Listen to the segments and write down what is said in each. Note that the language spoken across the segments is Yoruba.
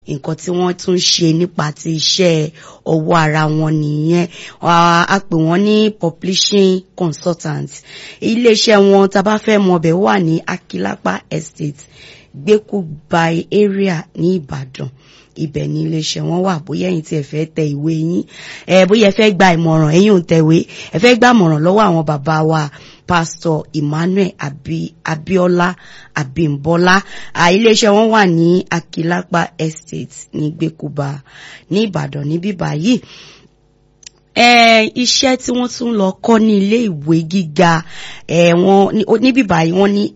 nǹkan tí wọ́n tún ṣe nípa ti iṣẹ́ ọwọ́ ara wọn nìyẹn a pè wọ́n ní publishing consultant iléeṣẹ́ wọn tá a bá fẹ́ mọ ọbẹ̀ wà ní Akilapa Estate gbẹ́kúgbai area ní Ìbàdàn ibẹ̀ ní iléeṣẹ́ wọn wà bóyá ẹ̀yin tí ẹ fẹ́ tẹ ìwé yín ẹ bóyá ẹ fẹ́ gba ìmọ̀ràn ẹ̀yin ò ń tẹ̀wé ẹ fẹ́ gba ìmọ̀ràn lọ́wọ́ àwọn bàbá wa Pastor Emmanuel Abi, Abiola Abimbola iléeṣẹ́ wọn wà ní Akilapa Estate ní gbẹ́kúba ní Ìbàdàn níbí báyìí iṣẹ́ tí wọ́n tún lọ kọ́ ní ilé ìwé gíga níbí báyìí wọ́n ní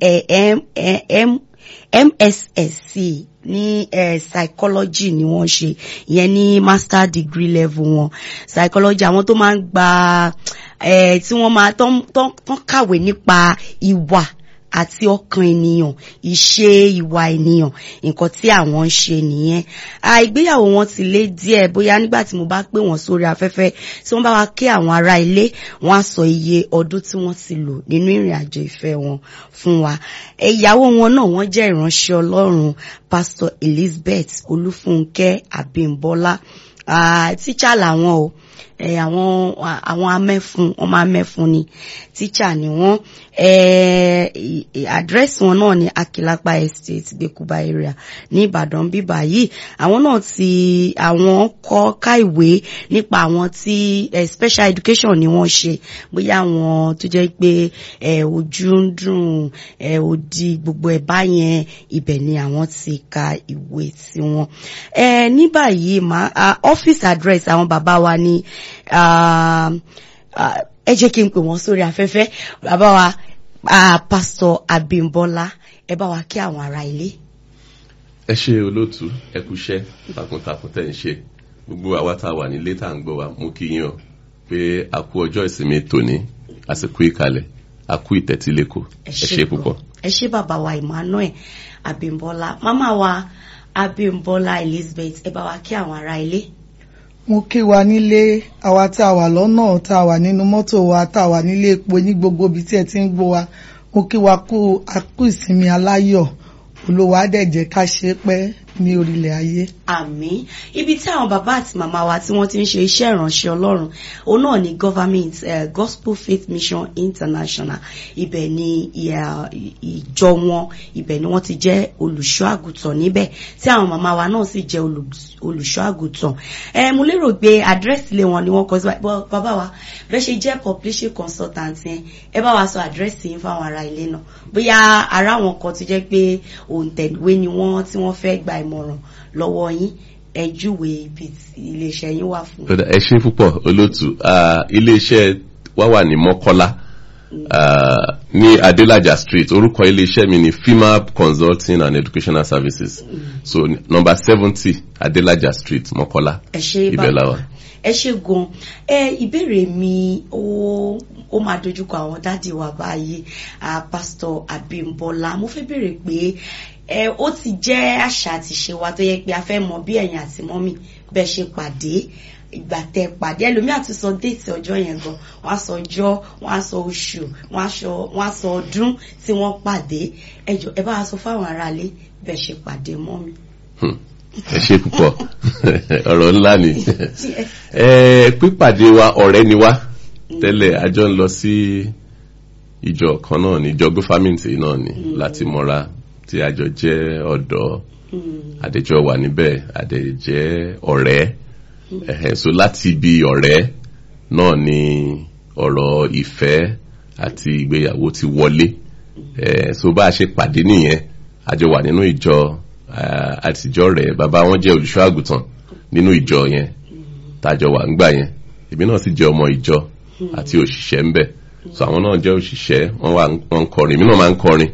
MSSC ní eh, psychology ni wọ́n ṣe ìyẹn ní master degree level wọn psychology àwọn tó máa ń gba eh, tí wọ́n máa tán kàwé nípa ìwà àti ọkàn ènìyàn ìṣe ìwà ènìyàn nǹkan tí àwọn ń ṣe nìyẹn ìgbéyàwó wọn ti lé díẹ̀ bóyá nígbà tí mo bá pè wọ́n sórí afẹ́fẹ́ tí wọ́n bá wá kí àwọn ará ilé wọ́n á sọ iye ọdún tí wọ́n ti lò nínú ìrìn àjò ìfẹ́ wọn fún wa ìyàwó wọn náà wọ́n jẹ́ ìránṣẹ́ Ọlọ́run Pastor Elizabeth Olúfúnkẹ́ Abímbọ́lá tíṣà làwọn o àwọn àwọn amẹ́fun ọmọ amẹ́fun ni tíṣà ni wọ́n àdírẹ́sì wọn náà ní Akilapa Estate Gbẹ́kúbá area ní Ìbàdàn bíbá yìí àwọn náà ti àwọn kọ́ ká ìwé nípa àwọn tí special education ni wọ́n ṣe bóyá àwọn tó jẹ́ pé ojú ń dùn òdì gbogbo ẹ̀ báyẹn ibẹ̀ ni àwọn ti ka ìwé tiwọn. ní báyìí office address àwọn bàbá wa ní ẹ jẹ́ kí n pè wọ́n sórí afẹ́fẹ́ bàbá wa pásítọ̀ Abímbọ́lá ẹ bá wa kí àwọn ará ilé. ẹ ṣe olóòtú ẹ kúṣẹ́ takuntakun tẹ́ ń ṣe gbogbo àwa tá a wà nílé tá à ń gbọ́ wa mú kí yín o pé a kú ọjọ́ ìsinmi tòní àsìkò ìkàlẹ̀ a kú ìtẹ́tílẹ́kọ̀ ẹ ṣe púpọ̀. ẹ ṣe bàbá wa Emmanuel Abímbọ́lá màmá wa Abímbọ́lá Elizabeth ẹ bá wa kí àwọn ará ilé mo kí wa nílé àwa tá a wà lọ́nà tá a wà nínú mọ́tò wa tá a wà nílé epo ní gbogbo ibi tí ẹ ti ń gbọ́ wa mo kí wa kú akú ìsinmi aláyọ̀ olówó adẹ́jẹ́ ká ṣe pẹ́ ní orílẹ̀ ayé. àmín ibi tí àwọn bàbá àti màmá wa tí wọ́n ti ń ṣe iṣẹ́ ìránṣẹ́ ọlọ́run òun náà ni government uh, gospel faith mission international ibẹ̀ ni ìjọ wọn ibẹ̀ ni wọ́n ti jẹ́ olùṣọ́ àgùntàn níbẹ̀ tí àwọn màmá wa náà sì jẹ́ olùṣọ́ àgùntàn. ẹ mo lérò pé àdírẹ́sì ilé wọn ni wọ́n kọ sí bàbá wa bẹ́ẹ̀ ṣe jẹ́ publishing consultant yẹn ẹ bá wa sọ àdírẹ́sì yín fáwọn ará ilé náà bóyá ará wọn kan ti jẹ́ pé òǹtẹ̀wé ni wọ́n tí wọ́n fẹ́ gba ìmọ̀ràn lọ́wọ́ yín ẹ júwe ibi iléeṣẹ́ yín wà fún. ẹ ṣe púpọ̀ olóòtú iléeṣẹ́ wa wà ní mọ́kọ́lá ní adelaja street orúkọ iléeṣẹ́ mi ni fimab consulting and educational services so number seventy adelaja street mọ́kọ́lá ibẹ̀ la wà. ẹ ṣe gan ẹ ìbéèrè mi ó ó máa dojúkọ àwọn dádì wa báyìí pásítọ̀ Abímbọ́lá mo fẹ́ béèrè pé ẹ ó ti jẹ́ àṣà àti ṣe wa tó yẹ pé a fẹ́ mọ bí ẹ̀yin àti mọ́mì bẹ́ẹ̀ ṣe pàdé ìgbà tẹ pàdé ẹlòmíà tún sọ déètì ọjọ́ yẹn gan wọ́n á sọ ọjọ́ wọ́n á sọ oṣù wọ́n á sọ ọdún tí wọ́n pàdé ẹ jọ ẹ bá wa sọ fáwọn aráalé bẹ́ẹ̀ ṣe pàdé mọ́mì. ẹ ṣe púpọ̀ ọ̀rọ̀ ńlá ni pípàdé wa ọ̀rẹ́ ni wá tẹ́lẹ̀ a jọ ń lọ sí ìjọ kan náà ní ìjọ gófàmìntì náà ni láti mọ́ra tí a jọ jẹ́ ọ̀dọ́ àdéjọ́ wà níbẹ̀ àdéjẹ́ ọ̀rẹ́ ẹ̀hẹ̀ so láti ibi ọ̀rẹ́ náà ni ọ̀rọ̀ ìfẹ́ àti ìgbéyàwó ti wọlé ẹ̀ so bá a ṣe pàdé nìyẹn a jọ wà nínú ìjọ àtijọ́ rẹ̀ bàbá wọn jẹ́ olùṣọ́ àgùntàn nínú ìjọ yẹn tàjọ wà ńgbà yẹn èmi náà sì jẹ́ ọmọ ìjọ àti òṣìṣẹ́ ńbẹ̀ so àwọn náà jẹ́ òṣìṣẹ́ wọ́n wà wọ́n ń kọrin èmi náà máa ń kọrin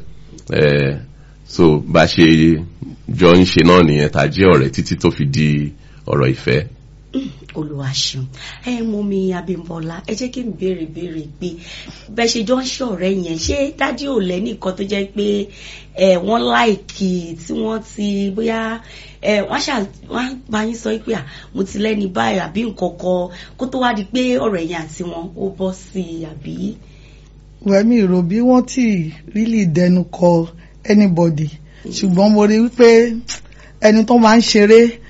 so bá ṣe jọ ń ṣe náà nìyẹn tá a jẹ́ ọ̀rẹ́ títí tó fi di ọ̀rọ̀ ìfẹ́. Olúwa ṣeun ẹ mú mi Abímbọ́lá ẹ jẹ́ kí n béèrè béèrè pé bẹ́ẹ̀ ṣe jọ ń ṣe ọ̀rẹ́ yẹn ṣé dádì ò lẹ́nìkan tó jẹ́ pé ẹ wọ́n láìkì tí wọ́n ti bóyá ẹ wọ́n ṣà wọ́n bá yín sọ pé à mo ti lẹ́ni báyìí àbí nǹkan kan kó tó wá di pé ọ̀rẹ́ yẹn àti wọn ó bọ́ sí i àbí. wẹ́mi rò bí wọ́n ti rílì dẹnu kọ anybody ṣùgbọ́n mo rí wípé ẹni tó máa ń ṣeré